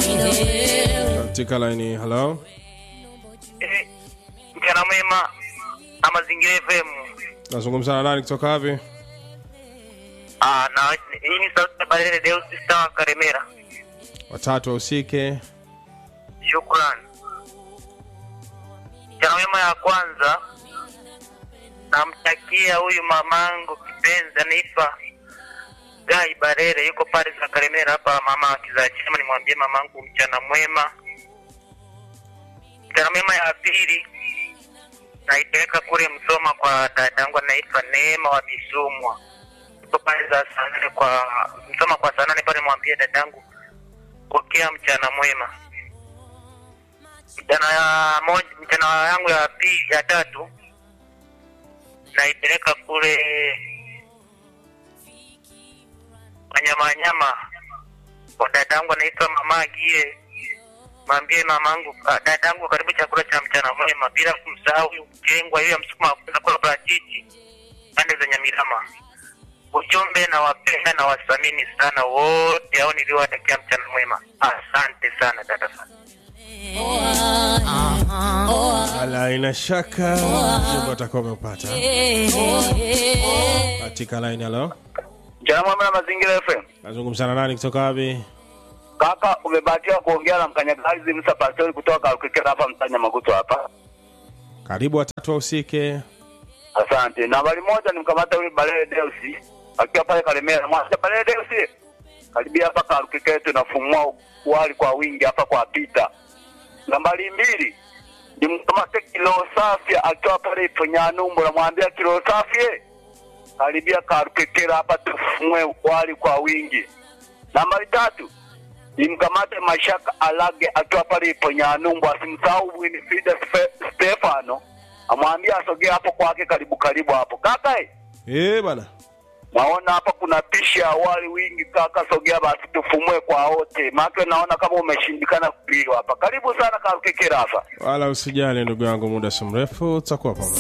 katika laini halo Eh, mchana mwema na mazingira FM. nazungumza na nani kutoka wapi Ah, na hii ni sauti ya Barele Deus Star Karemera. watatu wahusike Shukran. Mchana mwema ya kwanza namtakia huyu mamangu kipenzi anifa Gai Barele yuko pale za Karemera hapa, mama akizachema, nimwambie mamangu mchana mwema. Mchana mwema ya pili naipeleka kule Msoma kwa dadangu anaitwa Neema wa Bisumwa, yuko pale za saa nane kwa Msoma kwa saa nane pale, mwambie dadangu pokea mchana mwema. Mchana ya moja, mchana yangu ya pili ya tatu naipeleka kule wanyama wanyama kwa dadangu anaitwa mama Gie, mwambie mamangu, ah, dadangu karibu chakula cha mchana mwema, bila kumsahau huyu mjengwa hiyo ya msukuma wa kula parachichi pande za Nyamirama. Ujumbe na wapenda na wasamini sana wote hao niliowatakia mchana mwema. Asante sana dada sana. ala ina shaka jibu atakuwa ameupata katika laini halo Mchana mwema na mazingira FM. nazungumza na nani kutoka wapi Kaka, umebahatiwa kuongea na mkanyagazi Musa Pastori kutoka Ukikera hapa Mtanya Maguto hapa. karibu watatu wahusike Asante. Nambari moja nimkamata huyu Balele Deusi akiwa pale Kalemera. Mwacha Balele Deusi. Karibia hapa Karukike tunafumua wali kwa wingi hapa kwa Pita. Nambari mbili nimkamate kilo safi akiwa pale Iponyanumbu namwambia kilo safi eh, karibia Karukike hapa tufumue wali kwa wingi. Nambari tatu nimkamate Mashaka Alage akiwa pale Iponyanumbu asimsahau Winifrida Spe- Stefano amwambie asogee hapo kwake karibu karibu hapo kaka eh, Eh bana naona hapa kuna pishi ya wali wingi kaka sogea basi tufumue kwa wote maana naona kama umeshindikana kupiliwa hapa karibu sana kakekera hapa wala usijali ndugu yangu muda si mrefu tutakuwa pamoja